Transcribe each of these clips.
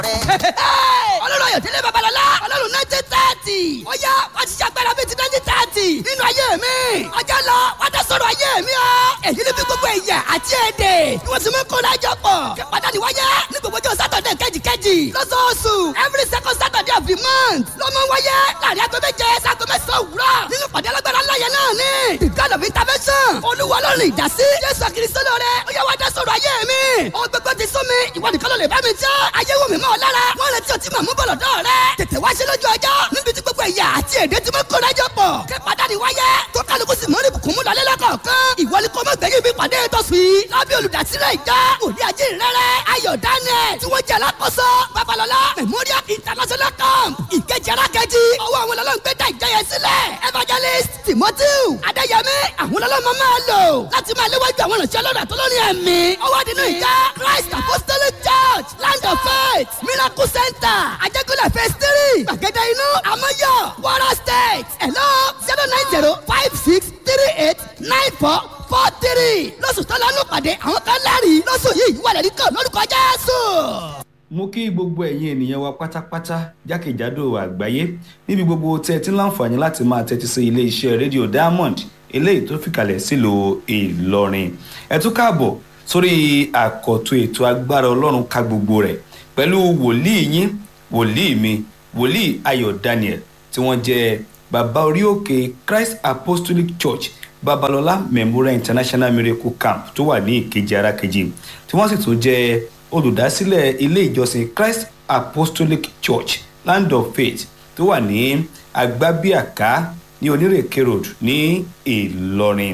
ọlọ́run ayọ̀délé babalọ́lá ọlọ́run nineteen thirty ó yá wá ti ṣàgbára bíi ti nineteen thirty nínú ayé mi ọjọ́ lọ wá dá sọ̀rọ̀ ayé mi o èyí ni bí gbogbo ẹ̀yà àti èdè ni wọ́n ti mú kó lájọ pọ̀ kí pàtàkì wáyé ní gbogbo ọjọ́ sátọ̀dẹ̀ kejìkejì lọ́sọ̀ọ̀sù every second saturday of the month ló mú wáyé láàrin aago méje sago mẹ́sàn-án òwúrọ̀ nínú pàdé alágbára láyé náà ni the god of intervention olúwa ọlọ́run ìdásí jésù kristo lóore ó yá wá dá sọ̀rọ̀ ayé mi ohun gbogbo ti sún mi ìwọ nìkan ló lè bá mi jẹ́ ayé wò mí mọ́ ọ lára wọ́n retí ọtí màmú bọ̀lọ̀ dọ́ rẹ tètè wá ṣe lójú ọjọ́ níbi tí gbogbo ẹ̀yà àti èdè tí mo kó lájọ pọ̀ kí pàdánù wáyé tó kálukú sì mọ́rí bùkún mú lọlé lọ́kọ̀ọ̀kan ìwọ ni kò mọ̀ gbẹ̀yìn bí pàdé tó fi lábẹ́ olùdásílẹ̀ ìjọ òní ajé rẹ̀rẹ̀ ayọ̀ daniel tí wọ́n jẹ́ alákòóso babalọ́lá memorial international camp ìkejì arákejì ọwọ́ àwọn ọlọ́run gbé dá ìjọ yẹn sílẹ̀ evangelist timothy adéyẹmí àwọn ọlọ́run máa lò láti máa léwájú àwọn ìrìnsẹ̀ ọlọ́run àtọ́lọ́rin ẹ̀mí ọwọ́ nínú ìjọ christ apostolic church land of faith miracle center ajẹ́kọ̀lẹ̀ phase three gbàgede inú amọ́yọ̀ wara state hello zero nine zero five six three eight nine four four three lọ́sùn tó lọ́nù pàdé àwọn kan lẹ́rìí lọ́sùn yìí wà lẹ́rìí kan lórúkọ jésù. mo kí gbogbo ẹ̀yin ènìyàn wa pátápátá jákèjádò àgbáyé níbi gbogbo tẹ́ ẹ ti ń láǹfààní láti máa tẹ́tí sí ilé iṣẹ́ rédíò diamond eléyìí tó fìkàlẹ̀ sílùú ìlọrin ẹ tún káàbọ̀ sórí àkọ́tún ètò agbára ọlọ́run ká gbogbo rẹ̀ pẹ̀lú wòlíì yín wòlíì mi wòlíì ayọ̀ daniel tí wọ́n jẹ́ bàbá orí òkè christ apostolic church babalọla memorial international miracle camp tó wà ní ìkejì arákejì tí wọ́n sì tún jẹ́ olùdásílẹ̀ ilé ìjọsìn christ apostolic church land of faith tó wà ní agbábíàká ní onírèké road ní ìlọrin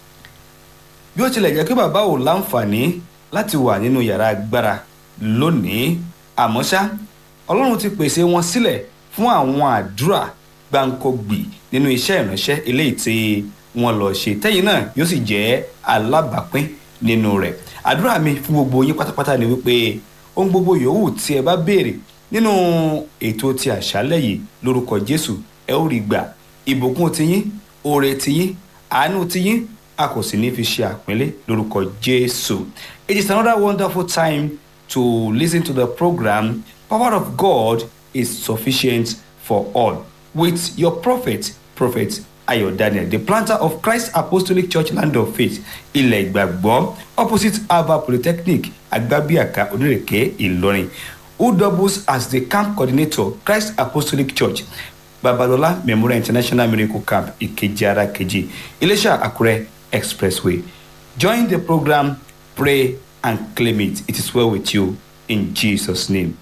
bí ó tilẹ̀ jẹ́ pé bàbá ò láǹfààní láti wà nínú yàrá agbára lónìí àmọ́ ṣá ọlọ́run ti pèsè wọn sílẹ̀ fún àwọn àdúrà gbáǹkọ́gbì nínú iṣẹ́ ìránṣẹ́ eléyìí tí wọ́n lọ ṣe tẹ́yìn náà yóò sì jẹ́ alábàápín nínú rẹ̀ àdúrà mi fún gbogbo yín pátápátá ni wípé ohun gbogbo yòówù tí ẹ bá béèrè nínú ètò ti àṣálẹ̀ yìí lórúkọ jésù ẹ ó rí gbà ìbùkún tiyín oore tiyín àánú tiyín a kò sì ní fi ṣe àpínlẹ̀ lórúkọ jésù it is another wonderful time to listen to the program power of god is sufficient for all with your prophet prophet ayo daniel the planter of christ apostolic church land of faith ilẹ̀ ìgbàgbọ́ opposite ava polytechnic agbabiaka onírèké ìlọrin who doubles as the camp coordinator christ apostolic church babalola memorial international miracle camp ìkejì ara kejì iléṣà àkúrẹ́ expressway join the program pray and claim it it is well with you in jesus name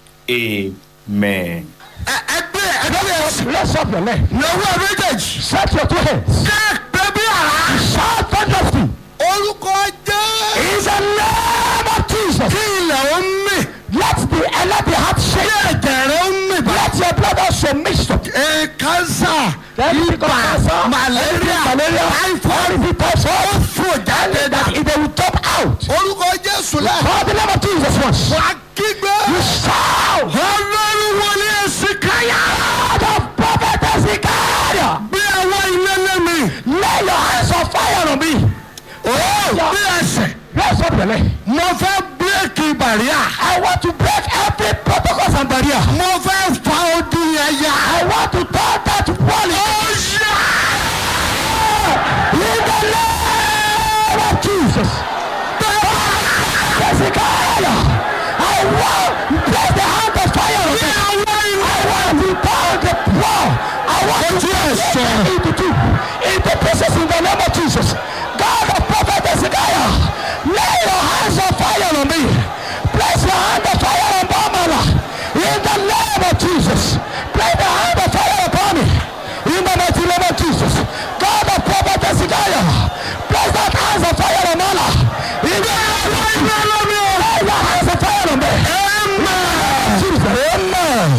amen. ẹgbẹ́ ẹgbẹ́ Raise up your leg. lọ́wọ́ méjèèjì. Set your two hands. ṣé pé bí ara. Shout thunderously. orúkọ jẹ́. In the name of Jesus. kí ilẹ̀ ó mì. Let the let the heart kí shake. ẹ̀jẹ̀ rẹ̀ ó mì bá. Let your blood also mix up. ee kánsà Every ibà cancer, malaria malaria, typhoid every person, ó fò jáde dà. that if they will top out. orúkọ jésù lẹ. Call the name of Jesus once. wà á kígbe. You shout. ọlọ́run wọlé èsì káyà. God of prophet Ezekiel. bí àwọn ilé lẹ́mi. Lay your hands on fire on me. ó bí ẹsẹ̀. Raise up your leg. mo fẹ́ bírèkì bàríà. I want to break every protocol and barrier. mo fẹ́ fa odi yẹn ya. I want to turn that wall ó into yá. In the name of Jesus. Ezekiel, I want to place the hand of fire on bí me. àwọn ilé. I want to turn the wall. I want to Ojú ẹ̀ break sọ̀rọ̀. it into two. Into pieces in the name of Jesus. God of prophet Ezekiel, lay your hands of fire on me. Place your hand of fire on Bamala. In the name of Jesus. Place the hand of fire upon me. In the mighty name of Jesus. God of prophet Ezekiel, place that hands of fire on Mala. In the name of Jesus. Lay your hands of fire on me. Amen. Jesus. Amen.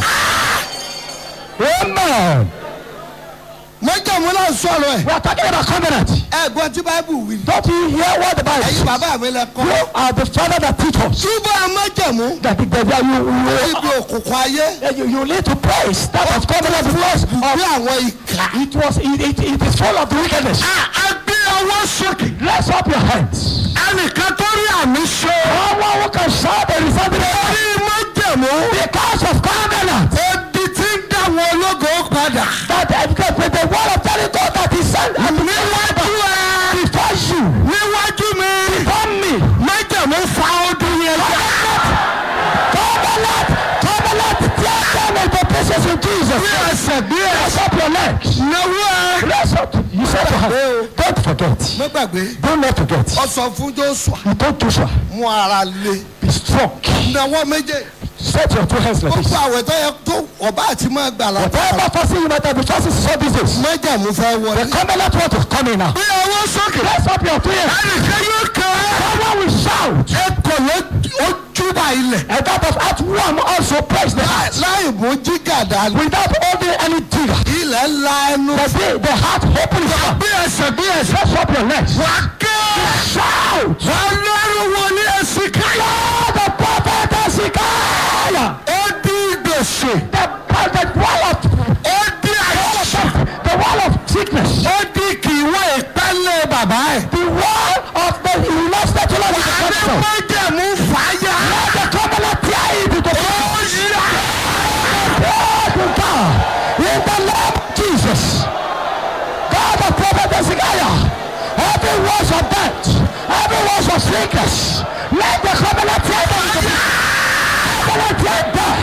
Amen. mọ́jàmú náà sọ̀rọ̀ ẹ̀. We are talking about covenant. ẹ̀gbọ́n tí báíbù wí. Don't you hear what the Bible ẹ̀yin says? bàbá mi lẹ kọ́. You are the father that teach us. túbọ̀ mọ́jàmú. That the, the, the, you, ibi you, òkùnkùn ayé. uh, you, you need to praise that of covenant because bí of, àwọn ìkà. it was it, it, it is full of wickedness. a gbé ọwọ́ sókè. Raise up your hands. ẹnìkan tó rí àmì ṣe. Someone who can shout and resound in the air. bí mọ́jàmú májẹ̀mú. because of covenant. Ebi tí ń dá wọn ológo padà. That uh, because with the word of Jericho that he sent and Níwájú ẹ. before you, Níwájú mi. before me, Májẹ̀mú fa ọdún yẹn já. covenant, covenant, tear down into pieces in Jesus. Bí ẹsẹ̀ bí Raise ẹsẹ̀. up your legs. Náwó ẹ. Raise up. You said to her, don't forget. Mo gbàgbé. Do not forget. Ọ sọ fún Joshua. He told Joshua, Mú ara le. be strong. Náwó méje. Set your two hands like Gbogbo this. àwẹ̀ tó yẹ tó ọba àti máa gbà látara. Whatever fasting you might have been fasting so these days. Májẹ̀mú fẹ́ The wọlé. covenant want to come in now. Bí ọwọ́ sókè. Raise up your two hands. Ẹnìkan yóò kàn án. Someone will shout. Ẹkọ̀ ló ó júbà ilẹ̀. And that of Act 1 also praise the heart. Láì mú jígàdá ni. Without holding any digger. Ilẹ̀ ńlá ẹnu. The, day, the heart opens up. Bí ẹsẹ̀ bí ẹsẹ̀. Raise up your legs. Wà á ké. Shout. Ọlọ́run wo ní ẹ̀sìn káyọ̀. Lord, the prophet Hezekiah. Ó dín gbèsè. The, the wall of Ó dín àìsàn. the wall of sickness. Ó dín kì í wọ ìpẹ́lẹ̀ bàbá ẹ̀. The wall of the you lost the children of the capital. Adémájẹ̀mú fàáyà. Let the covenant tear it into Ó pieces. yá. Praise to God. In the name of Jesus. God of prophet Hezekiah. Every words of death. Every words of sickness. Let the covenant tear them into pieces. Covenant tear them.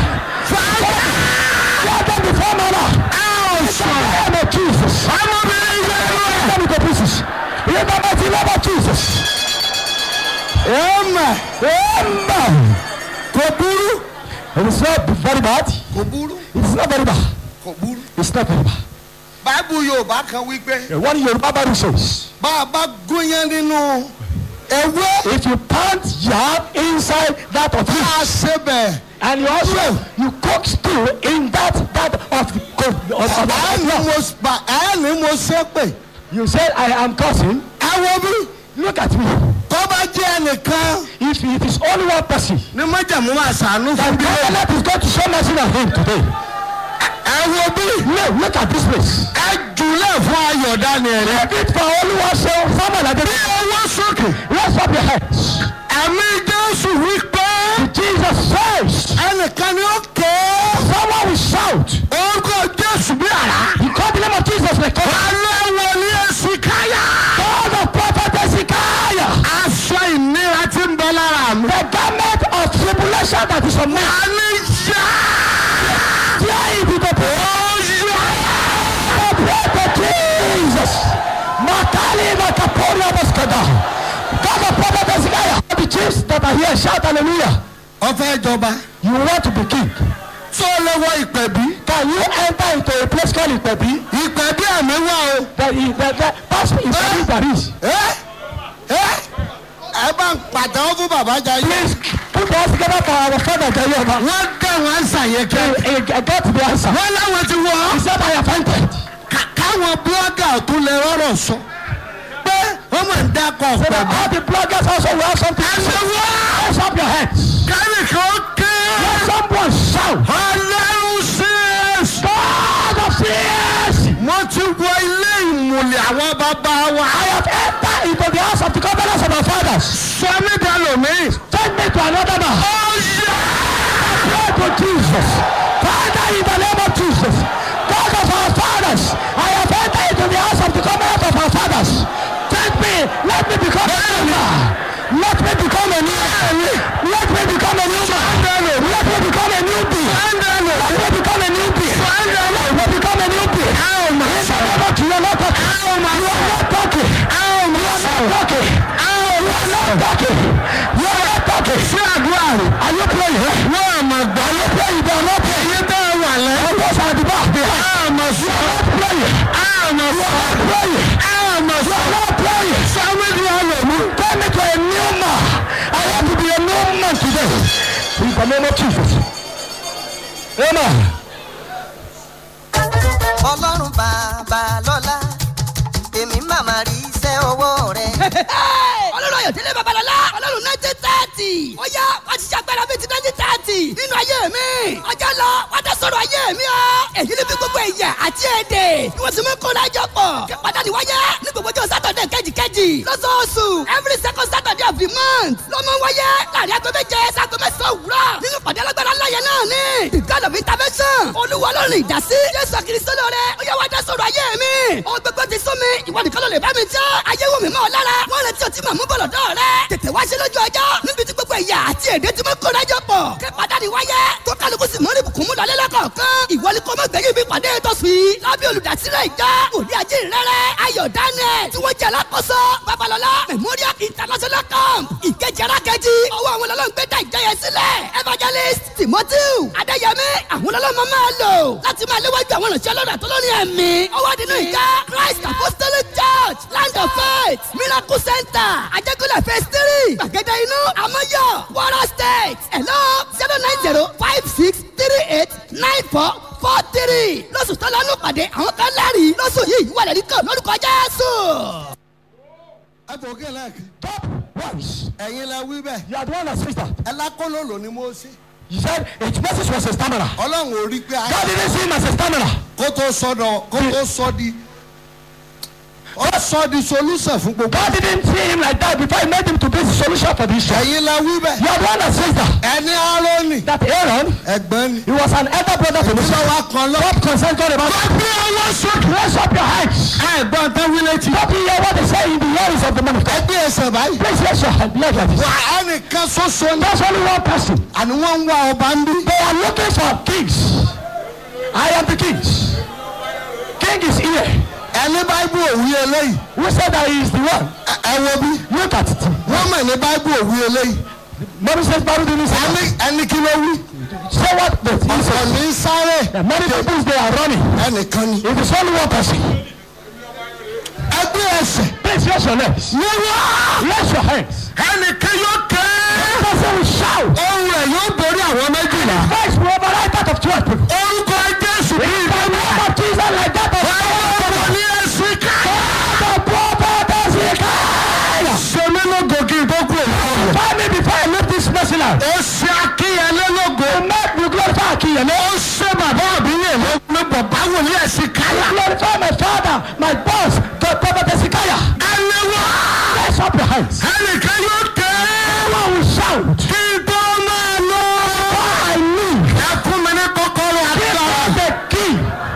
Tear them before my Lord. In the name of Jesus. Ọmọbìnrin yẹn lọ. Tear them into pieces. In the mighty name of Jesus. Amen. Amen. Kò burú. It is not very bad. Kò burú. It is not very bad. Kò burú. It's not very bad. Báìbù Yorùbá kan wí pé The one Yoruba Bible says, bá a bá gúnyán nínú ewé if you plant yam inside that of tá you, a ṣe bẹ̀. and you also you cook stew in that that of the co- of, of, Ẹ of, ní of, mo bá- ẹ ní mo ṣe pé. you said I am cursing. Ẹ wo bí Look at me. tó bá jẹ́ ẹnìkan If it is only one person, ní májàmú máa ṣàánú that fún bí lónìí. covenant is going to show mercy on him today. Ẹ wo bí No, look at this place. ẹ jùlẹ̀ fún ayọ̀ Daniel. Let it for only one show. Someone like Bí this. ọwọ́ sókè. Raise up your hands. Ẹ̀mí Jésù wí pé Jesus says, ẹnìkan ni ó ké. someone will shout. Orúkọ Jésù bí àrá. You call the name of Jesus like God. Alẹ́ wo ni èsì káyà? God of prophet Hezekiah. Aṣọ ìnira tí ń bẹ lára mi. The garment of tribulation that is on me. Àní yá. Tear it into pieces. The blood of Jesus. Makali Makaporia Moskada. God of prophet Hezekiah. The chiefs that are here shout hallelujah. Ọfẹ́ ìjọba. You want to be king. Tó lè wọ ìpẹ̀bí. Can you enter into a place called Ipebi? Ìpẹ̀bí ẹ̀mí wà o. That is, that, that, that's Ipebi that is. Ẹ́ ẹ́ ẹ bá ń pàtàkó fún bàbá Jayé. Please put us together for our father Jayoma. Wọ́n dá wọn ṣàyẹ̀kẹ́. He, he got the answer. Wọ́n láwọn ti wọ̀ He ọ́. said, I have entered. Ká- Káwọn búlọ́gà tó lè rọ́rọ̀ sọ. Pé wọ́n mọ̀ ń dákọ̀ So that pẹ̀lú. all the bloggers also will have something to say. Ẹ̀sìn wá. Raise up your hands. Kẹ́nìkan ké. Let someone shout. Ọlọ́run sí èsì. God of mercy. Mo ti wọ ilé ìmùlẹ̀ àwọn bàbá wa. I have entered into the house of the covenants of my fathers. Sọ mí dalòmí. Take me to another man. Pray to Jesus. Father, in the name of Jesus. God of our fathers. I have entered into the house of the covenant of our fathers. Take me. Let me become a new man. Let me become a new man. Let me become a new man. Let me become a new being. Let me become a new being. Let me become a new being. In the name of Jesus, not talking. You are not talking. You are not talking. You are not talking. You are not talking. Ṣé àdúrà rẹ̀? Are you praying? Wọ́n àmọ̀ gbà. Are you praying? They are not praying. Iye bẹ́ẹ̀ wà lẹ́. And those are the back there. Àmọ̀ sọ. You are not praying. Àmọ̀ You sọ. are not praying. Àmọ̀ You sọ. are not praying. Sọ́mi di ọlọ́mú. Turn me to a new man. I want to be a new man today. In the name of Jesus. Amen. ọlọ́run bàbá lọ́lá èmi màmá rí iṣẹ́ ọwọ́ rẹ̀. ọlọ́run ayọ̀ tẹ́lẹ̀ babalọ́lá ọlọ́run nineteen thirty ó yá wá ti ṣàgbára bíi ti nineteen thirty nínú ayé mi ọjọ́ lọ wá dá sọ̀rọ̀ ayé mi ọ́ èyí ni bí gbogbo ẹ̀yà àti èdè ni wọ́n sì mú kó lájọ pọ̀ kí pàtàkì wáyé ní gbogbo ọjọ́ sátọ̀dẹ̀ kẹ́jìkẹ́jì lọ́sọ̀ọ̀sù every second saturday of the month ló máa ń wáyé láàrin aago méje sago mẹ́sàn-án òwúrọ̀ nínú ìpàdé alágbára láyé náà ni the god of intervention olúwa lọ́rùn ìdásí jésù kìrìsìtò lóore ó yẹ wá dá sọ̀rọ̀ ayé mi ohun gbogbo ti sún mi ìwọ nìkan ló lè bá mi jẹ́ ayé wò mí mọ́ ọ lára wọ́n retí ọtí màmú bọ̀lọ̀ dọ́ rẹ tètè wá ṣe lójú ọjọ́ níbi tí gbogbo ẹ̀yà àti èdè tí mo kó rájọ pọ̀ kẹ́ padà ní wáyé tó kálukú sì mọ́ ní bùkún mú lọlé lọ́kọ̀ọ̀kan ìwọ ni kò mọ̀ gbẹ̀yìn bí pàdé tó sùn yìí lábẹ́ olùdásílẹ̀ ìjọ òní ajé rẹ̀rẹ̀ ayọ̀ daniel tí wọ́n jẹ́ alákòóso babalọ́lá memorial international camp ìkejì arákejì ọwọ́ àwọn ọlọ́run gbé dá ìjọ yẹn sílẹ̀ evangelist timothy adéyẹmí àwọn ọlọ́run máa lò láti máa léwájú àwọn ìrìnsẹ̀ ọlọ́run àtọ́lọ́rin ẹ̀mí ọwọ́ nínú ìjọ christ apostolic church land of faith miracle center ajẹ́kọ̀lẹ̀ phase three gbàgede inú amọ́yọ̀ kwara state hello zero nine zero five six three eight nine four four three lọ́sùn tó lọ́nù pàdé àwọn kan lẹ́rìí lọ́sùn yìí wà lẹ́rìí kan lórúkọ jésù. ẹ tó kí ẹ lẹ́ẹ̀kì. Top once. ẹ̀yin lẹ wí bẹ́ẹ̀. You are the one that speaks that. ẹ lákòló lò ní Mósè. You said its message was a stammerer. ọlọ́run ò rí pé a. God didn't see him as a stammerer. kó tó sọdọ̀ kó tó sọ di. ó sọ di solution fún gbogbo. God didn't see him like that before he made him to be the solution for this issue. ẹ̀yin lẹ wí bẹ́ẹ̀. You are the one that says that. ẹni Árónì. That Aaron, ẹ̀gbọ́n ni. he was an elder brother to Moses. ìṣọwọ́ kan lọ. What concern God about God? Raise up your hands. ẹ̀gbọ́n tán wí létí. Don't you hear what they say in the ears of the man of God? ẹgbẹ́ ẹsẹ̀ báyìí. Please raise your hand like this. wà ẹnìkan ṣoṣo ní. There's only one person. àní wọ́n ń wá ọba ń bí. They are looking for kings. I am the kings. King is here. ẹni báíbù òwú eléyìí. Who said that he is the one? ẹ- ẹ wo bí. Look at it. wọ́n mọ̀ ní báíbù òwú eléyìí. Many says Bible didn't say ẹni ẹni kí ló wí. Say what? But he ọ̀sán says ní sáré. that many people they are running. ẹnìkan ni. It is only one person. ẹgbẹ́ ẹsẹ̀. Please raise your legs. Raise your hands. ẹnìkan yóò kẹ́. Person will shout. ohun rẹ̀ yóò borí àwọn méjìlá. Voice will override that of twelve people. orúkọ jésù kì í In the name of Jesus like that of ọmọ ní ẹsìn ká. the prophet Ezekiel. sọmi lógo kí n tó kú òkú. Find me before I leave this mercy land. ó ṣe akínyẹlé lógo. Make me glorify Akiyele. ó ṣe bàbá àbíyè ló ní bàbá wòlíì ẹ̀sìn káyà. Glorify my father, my boss, the prophet Ezekiel. ẹni wá. Raise up your hands. ẹnìkan yóò kẹ́. Everyone will shout. kí n tó máa lọ. I leave. ẹ fún mi ní kọ́kọ́rọ́ Give àgbà. us the key.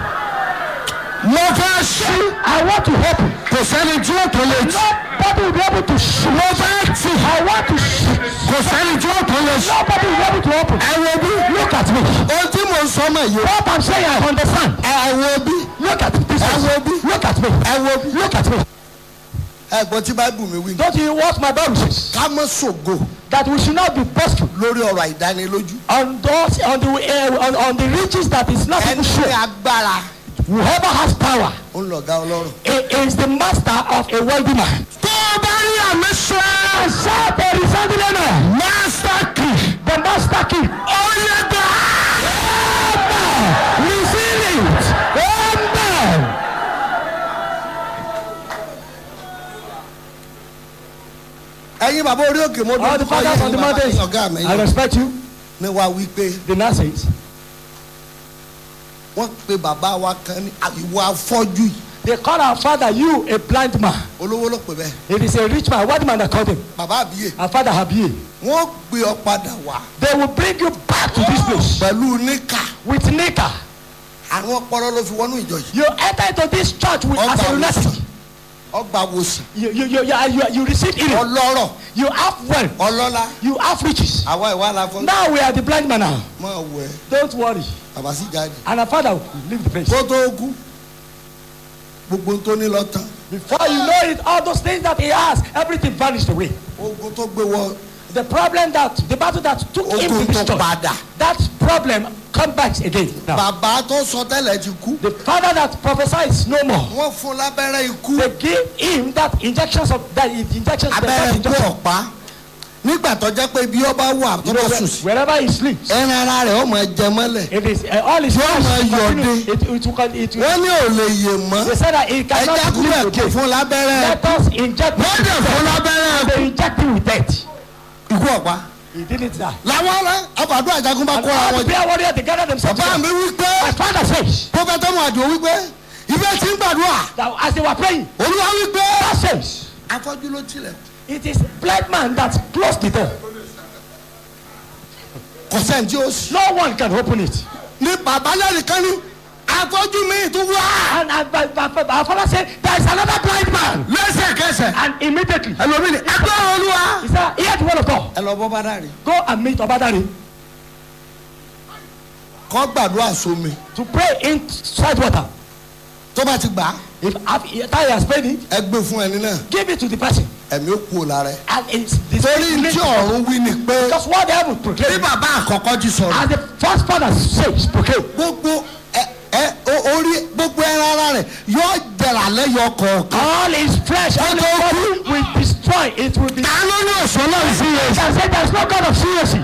mo fẹ́ ṣí. I want to open. kò sẹ́ni tí ó tó lè tì. Nobody will be able to shut. mo fẹ́ tì. I want to shut. kò sẹ́ni tí ó tó lè ṣí. Nobody will be able to open. ẹ wo bí. Look at me. ohun tí mo ń sọ mọ̀ yìí. What I'm saying, I understand. ẹ wo bí. Look at this. I will be- Look at me. ẹ wo bí. Look at me. ẹ gbọ́ tí báíbù mi wí. Don't you what my Bible says? ká mọ́ ṣògo That we should not be boastful lórí ọ̀rọ̀ àìdánilójú. on those on the uh, on, on the riches that is not even ẹni sure. ní agbára Whoever has power ó ń lọ̀gá ọlọ́run. he is the master of a wealthy man. tó o bá rí àmì sọ ẹ́. Shout a resounding amen. master key. The master key. ó yẹ gbà. Amen. Receive it. Amen. ẹ̀yin bàbá orí òkè mo All the fathers on the mountains. ọ̀gá mi I respect you. ni wàá wí pé The nurses. wọ́n pe bàbá wa kan ní ìwọ afọ́jú yìí They call our father you a blind man. olówó ló pè bẹ́ẹ̀ It is a rich man, what man that called him? bàbá àbíyè Our father Habie. wọ́n gbé ọ padà wá They will bring you back to this place pẹ̀lú níkà with Nika. àwọn ọpọlọ ló fi wọnú ìjọ yìí You enter into this church with ọgbà as a wòsàn lunatic. ọgbà wòsàn You you you you, you, you receive healing. ọlọ́rọ̀ You have wealth. ọlọ́lá You have riches. àwa ìwà la fọ́n Now we are the blind man now. mọ̀ wẹ̀ Don't worry. bàbá sì jáde And our father will leave the place. kó tó kú gbogbo tó ní lọ tán Before you know it, all those things that he has, everything vanished away. ogun tó gbé wọ The problem that the battle that took him to ogun this tó church, padà that problem come back again. Now, bàbá tó sọ tẹ́lẹ̀ ti kú the father that prophesies no more. wọ́n fún lábẹ́rẹ́ ikú They give him that injections of that injections. the abẹ́rẹ́ first ikú injection. ọ̀pá nígbà tó jẹ́ pé bí ọba wà tó You know, bá where- sùn sí wherever he sleeps, ẹran ara rẹ̀ ó máa jẹ mọ́lẹ̀ it is uh, all his Yóò flesh máa will yọ̀dé. continue. It, it, will con- it, will- wọ́n ní ò lè yè mọ́ They said that he ẹja cannot kúrẹ̀ live kò again. fún lábẹ́rẹ́ Let us inject him wọ́n with dẹ̀ fún death. lábẹ́rẹ́ They inject him with death. ikú ọ̀pá He didn't die. làwọn ọ̀rẹ́ ọkọ̀ àdúrà jagun bá And kóra all wọn the prayer warriors they gathered themselves bàbá mi together. wí pé My father says pọfẹtọ mu àdìo wí pé ìfẹ́ tí ń gbàdúrà that as they were praying, olúwa wí pé God says afọ́jú ló tilẹ̀ It is blind man that closed the door. kò sẹ́ni tí ó sì. No one can open it. ní bàbá lẹ́nìkan ní afọ́jú mi tún wá. And, and my, my, my, our father said, there is another blind man. lẹ́sẹ̀kẹsẹ̀. And immediately, ẹlòmíì ní ẹgbẹ́ olúwa. he said, hear the word of God. ẹ lọ bọ́ bá dàrí. Go and meet Obadari kọ́ gbàdúrà sómi. to pray inside water. tó bá ti gbà á If after he has prayed it, ẹ gbé fún ẹni náà give it to the person. ẹ̀mí ó kú o lára ẹ̀. And it's the torí tí ọ̀run wí ni pé Because what the heaven bí proclaimed. bàbá àkọ́kọ́ ti sọ̀rọ̀. And the first father says, proclaim. gbogbo ẹ ẹ o- orí gbogbo ẹran ara rẹ̀ yóò jẹrà lẹ́yọ kọ̀ọ̀kan. All his flesh, all his body will destroy. It will be. ta ló ní òṣùwọ̀n náà sí You yẹn. can say there's no God of seriousness.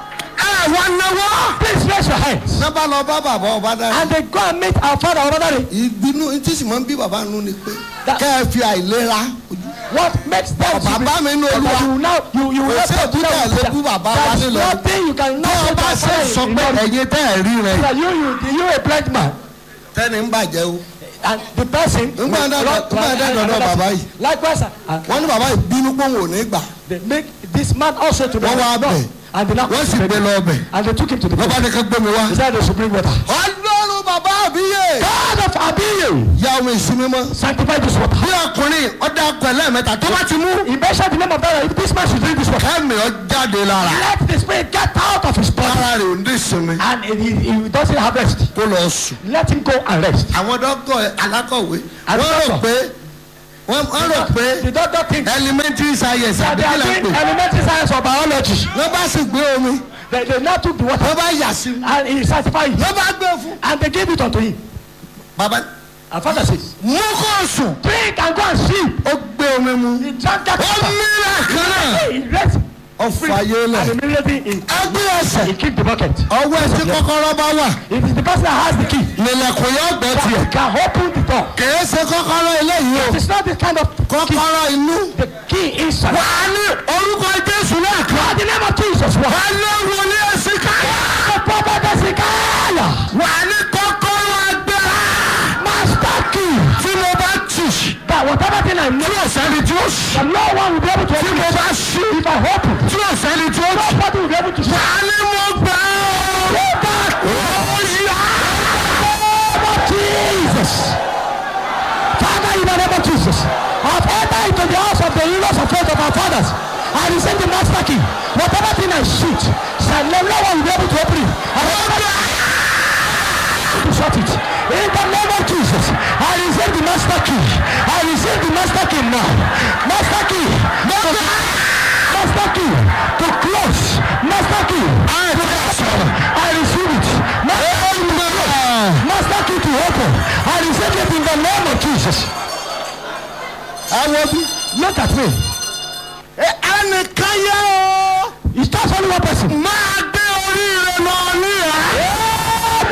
ẹ wá náwó. Please raise your hands. náà bá lọ bá bàbá ọba dárí. And they go and meet our father Obadari. ìbínú tí sì máa ń bí bàbá nù ni pé That- kẹ́ ẹ fi àìlera What makes them to be- Bàbá mi ní that Olúwa. you will now you you will Kò not sí talk to èbúté them with àlébú that. bàbá wa There's nílò. nothing you can tí not wọ́n bá ṣe sọ pé ẹ̀yin tẹ́ ẹ̀ rí rẹ̀ that you you you a blind man tẹ́ni ń bàjẹ́ o. and the person. Nígbà will náà- run to nígbà náà another dọ̀dọ̀ person. bàbá yìí. likewise and wọ́n ní bàbá yìí bínú pé òun ò ní gbà. they make this man also to be Wọ́n wá bẹ̀. and they now wọ́n sì gbé lọ ọbẹ̀. and they took him to the lọ́ba place. ní ká gbé mi wá. he said they should bring water. ọlọ́run bàbá àbíyè. God of Abiyu ya omi ìsinmi mọ́. sanctify this water. bí ọkùnrin ọ̀dà ọkọ̀ ẹlẹ́mẹ̀ta tó bá ti mú. he mentioned the name of God this man should drink this water. kẹ́mi ọ jáde lára. let the spirit get out of his body ara rẹ̀ ò ní ìsinmi. and he, he, he doesn't have rest. kó lọ sùn. let him go and rest. àwọn dọ́kọ̀ alákọ̀wé Àwọn wọ́n rò dọ́kọ̀. pé wọ́n wọ́n rò pé the doctor thinks elementary science that àbí they kí are là ń doing pè. elementary science or biology. wọ́n bá sì gbé omi they they now took the water wọ́n bá yà sí i. and he sanctified it wọ́n bá gbé fún. and they gave it unto him. bàbá and father says mú kó sùn. drink and go and sleep. ó gbé omi mu. he drank that ó water. mìíràn kan náà. he rest ó fàyè and lẹ̀. immediately he ẹgbẹ́ ẹsẹ̀. he kicked the bucket. ọwọ́ ẹtí kọ́kọ́rọ́ bá wà. it is the person that has the key nílẹ̀kùn yóò gbẹ́ that tiẹ̀. can open the door. kìí ṣe kọ́kọ́rọ́ eléyìí o. it is not the kind of key kọ́kọ́rọ́ inú. the key inside. wà á ní orúkọ jésù náà kan. in the name of Jesus. wà What? á ní wọlé ẹsẹ̀ káyà. the prophet Ezekiel. wà á ní kọ́kọ́rọ́ agbára. master key. tí mo bá tì. that whatever thing I know. tí ọ̀sẹ́ni tí ó ṣí. that no one will be able to tí open mo it. bá ṣí. if I open. tí ọ̀sẹ́ni tí ó ṣí. nobody will be able to wà shut. á ní mo gbà ọ́. ó yá. Jesus. Father, in the name of Jesus, I've entered into the house of the heroes of faith of our fathers. I receive the master key. Whatever thing I shoot, shall no no one will be able to open it. I will not to shut it. In the name of Jesus, I receive the master key. I receive the master key now. Master key. Master, master key to close. Master key. I, I receive it. Master key to close. Master key to open. I receive it in the name of Jesus. àwọn bí. Look at me. ẹnìkan yẹ o. It's just only one person. máa gbé orí rẹ lọ ní ẹ.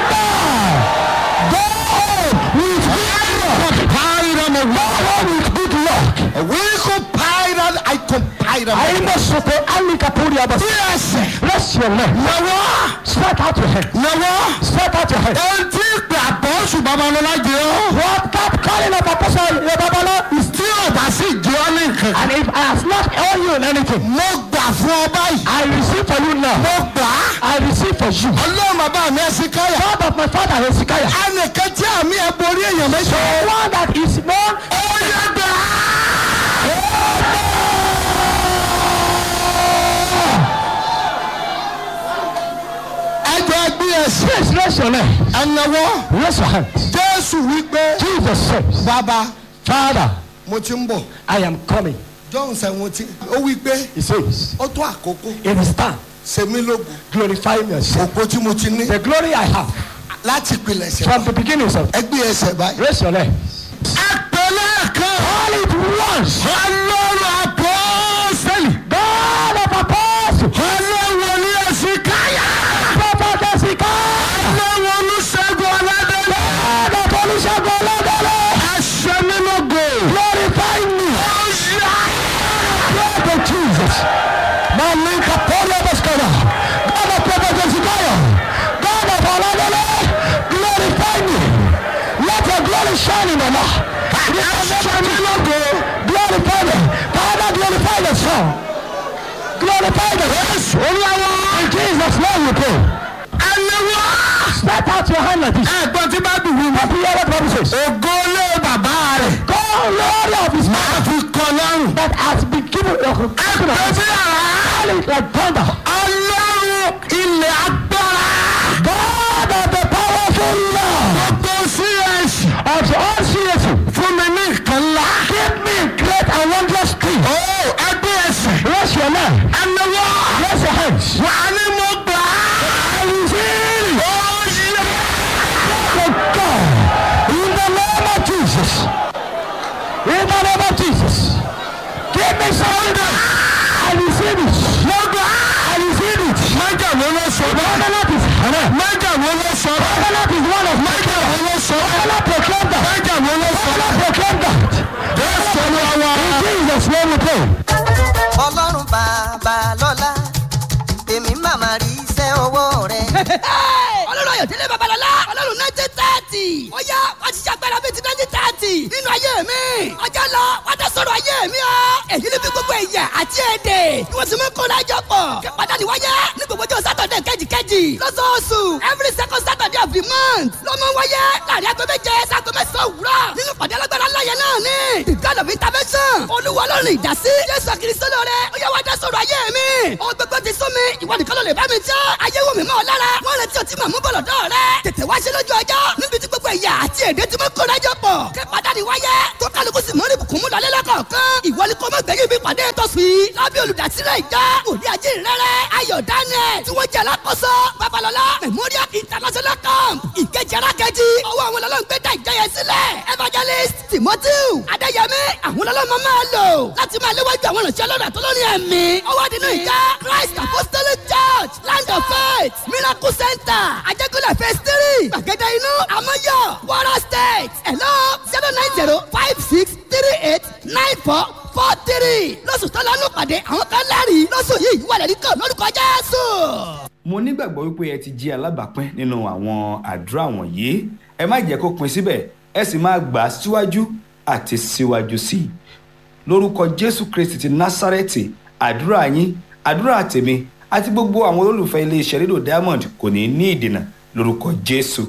Wíkú pàìrán àìkùnpàìrán. Àyìnbọ̀sọ̀tò Alikapuri Abasi. Yes. Bless your leg. Nàwọ́. Spread out your hand. Nàwọ́. Spread out your hand. Ohun tí ìpè àbọ̀sù babalọ́lá jẹ́ ọ́. What that calling of apostle Yababala is Tí ò bá sì jẹ́ ọ́ ní nǹkan. and if I have not owe you in anything, Mo gbà fún ọ báyìí. I receive for you now. Mo gbà á. I receive for you. Ọlọ́run bàbá mi ẹ̀sìn káyà. God of my father Hezekiah. Ẹnìkan tí àmì ẹ̀ borí èèyàn méjì. The one that is known Ó yẹ gbà á. Ẹjọ́ ẹgbẹ́ ẹ̀sìn. Please raise your leg. Ẹnáwó. Raise your hands. Jésù wípé. Jesus says, Bàbá Father, mo ti ń bọ̀. I am coming. John seventeen. Ó wípé He says, ó tó àkókò. it is time. Sèmi lógun. Glorify yourself. Òpó tí mo ti ní. The glory I have Láti pilẹ̀sẹ̀. from the beginnings of Ẹgbẹ́ ẹsẹ̀ báyìí. raise your leg. Ẹ̀pẹ̀lẹ̀ kan. Call it once. Ọlọ́run àpọ́sẹ̀lì. God of apostles. Ọlọ́run ní ẹ̀sìn káyà. Prophet Hezekiah. Ọlọ́run olùṣègùn ọ̀làdẹ́lẹ̀. God of Olusegun Oladele. Ẹ̀ṣẹ̀ mi lógo. Glorify me. Ọ̀yà. Blood of Jesus. Malika Poloboskaya. God of Prophet Hezekiah. God of Oladele. Glorify me. Let your glory shine in my life. Ẹ̀ṣẹ̀ mi lógo. Glorify me. Father, glorify yourself. Son. Glorify the Yes. In Jesus' name we pray. ẹlẹ́wọ́. Stretch out your hand like this. ẹ̀gbọ́n tí bá dùn wí. What do you hear what the Bible says? ògo lé bàbá rẹ̀. Glory of his máa mouth fi kọ lọ́rùn. that has been given ẹgbẹ́ sí yàrá. like thunder. ọlọ́run ilẹ̀ agbára. God of the powerful Lord gbogbo cs. of all creation. fún mi ní nǹkan ńlá. Give me great and wondrous things. ó ẹgbẹ́ ẹsẹ̀. Raise your leg. ẹlẹ́wọ́. Raise your hands. wà á ní mo gbà á. ó yẹ. Oh God. In the name of Jesus. In the name of Jesus. Give me something. I receive it. I receive it. májà wo ló sọ bẹ́ẹ̀. Covenant is Amen. májà wo ló sọ bẹ́ẹ̀. Covenant is one of my májà wo ló sọ bẹ́ẹ̀. Covenant proclaim that. májà wo ló sọ bẹ́ẹ̀. Covenant proclaim that. jésù olúwa wa. In Jesus' name we pray. ọlọ́run bàbá lọ́la èmi màmá rí iṣẹ́ ọwọ́ rẹ̀. ọlọ́run ayọ̀dẹ́lẹ̀ babalọ́lá ọlọ́run nineteen thirty ó yá wá ti ṣàgbára bíi ti nineteen thirty nínú ayé mi ọjọ́ lọ wá tẹ sọ̀rọ̀ ayé mi o èyí ni bí gbogbo ẹ̀yà àti èdè ni wọ́n ti mú kó lájọ pọ̀ kí pàdánù wáyé ní gbogbo ọjọ́ sátọ̀dẹ̀ kejìkejì lọ́sọ̀ọ̀sù every second saturday of the month ló mọ wáyé láàrin aago méje sago mẹ́sàn-án òwúrọ̀ nínú pàdé alágbára láyé náà ni the god of intervention olúwa ọlọ́run ìdásí jésù kristo lóore ó yá wá dá sọ̀rọ̀ ayé mi ó gbogbo ti sún mi ìwọ nìkan ló lè bá mi jẹ́ ayé wò mí mọ́ ọ lára wọ́n retí ọtí màmú bọ̀lọ̀ dọ́ rẹ tètè wá ṣe lójú ọjọ́ níbi tí gbogbo ẹ̀yà àti èdè tí mo kó lájọ pọ̀ kí pàdánù wáyé tó kálukú sì mọ́rí bùkún mú lọlé lọ́kọ̀ọ̀kan ìwọ ni kò mọ̀ gbẹ̀yìn bí pàdé tó fi lábẹ́ olùdásílẹ̀ ìjọ òní ajé rẹ̀rẹ̀ ayọ̀ daniel tí wọ́n jẹ́ alákòóso babalọ́lá memorial international camp ìkejì arákejì ọwọ́ àwọn ọlọ́run gbé dá ìjọ yẹn sílẹ̀ evangelist timothy adéyẹmí àwọn ọlọ́run máa lò láti máa léwájú àwọn ìrànṣẹ́ ọlọ́run àtọ́lọ́rin ẹ̀mí ọwọ́ nínú ìjọ christ apostolic church land of faith miracle center ajẹ́kọ̀lẹ̀ phase three gbàgede inú amọ́yọ̀ wara state hello zero nine zero five six three eight nine four four three lọ́sù tó lọ́nù pàdé àwọn kan lẹ́rìí lọ́sù yìí wà lẹ́rìí kan lórúkọ jésù. mo nígbàgbọ́ wípé ẹ ti jí alábàápín nínú àwọn àdúrà wọ̀nyí ẹ má jẹ́ kó pin síbẹ̀ ẹ sì máa gbà á síwájú àti síwájú sí i lórúkọ jésù kristi ti násárẹ́tì àdúrà yín àdúrà tèmi àti gbogbo àwọn olólùfẹ́ iléeṣẹ́ rédíò diamond kò ní ní ìdènà lórúkọ jésù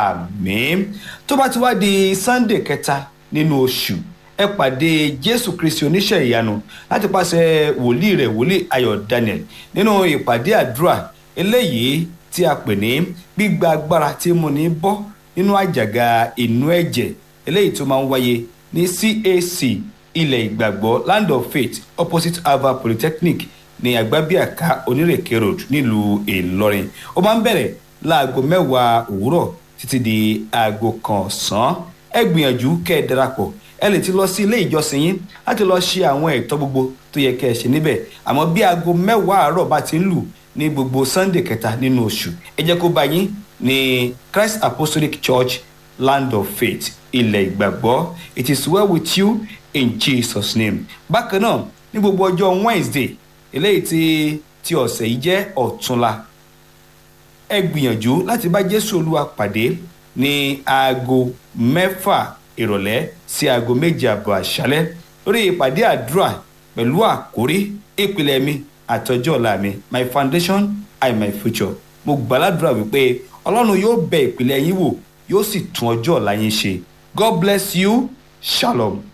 àmín tó bá ti wá di sunday kẹta nínú oṣù ẹ pàdé jésù kristi oníṣẹ́ ìyanu láti pàṣẹ wòlíì rẹ̀ wòlíì ayọ̀ daniel nínú ìpàdé àdúrà eléyìí tí a pè ní gbígba agbára tí mo ní bọ́ nínú àjàgà inú ẹ̀jẹ̀ eléyìí tó máa ń wáyé ní cac ilẹ̀ ìgbàgbọ́ land of faith opposite ava polytechnic ní agbábíàká onírèké road nílùú ìlọrin ó máa ń bẹ̀rẹ̀ láago mẹ́wàá òwúrọ̀ títí di aago kan ọ̀sán ẹ gbìyànjú kẹ́ ẹ darapọ̀ ẹ lè ti lọ sí ilé ìjọsìn yín láti lọ ṣe àwọn ẹ̀tọ́ gbogbo tó yẹ kẹ́ ẹ ṣe níbẹ̀ àmọ́ bí aago mẹ́wàá àárọ̀ bá ti ń lù ní gbogbo sunday kẹta nínú oṣù ẹ jẹ́ kó bá yín ní christ apostolic church land of faith ilẹ̀ ìgbàgbọ́ it is well with you in jesus name bákan náà ní gbogbo ọjọ́ wednesday eléyìí tí ti ọ̀sẹ̀ yìí jẹ́ ọ̀túnla ẹ gbìyànjú láti bá jésù olúwa pàdé ní aago mẹ́fà ìrọ̀lẹ́ sí aago méje àbọ̀ àṣálẹ́ lórí ìpàdé àdúrà pẹ̀lú àkórí ìpìlẹ̀ mi àtọjọ́ ọ̀la mi my foundation and my future mo gbàládùra wípé ọlọ́run yóò bẹ ìpìlẹ̀ yín wò yóò sì tún ọjọ́ ọ̀la yín ṣe god bless you shalom.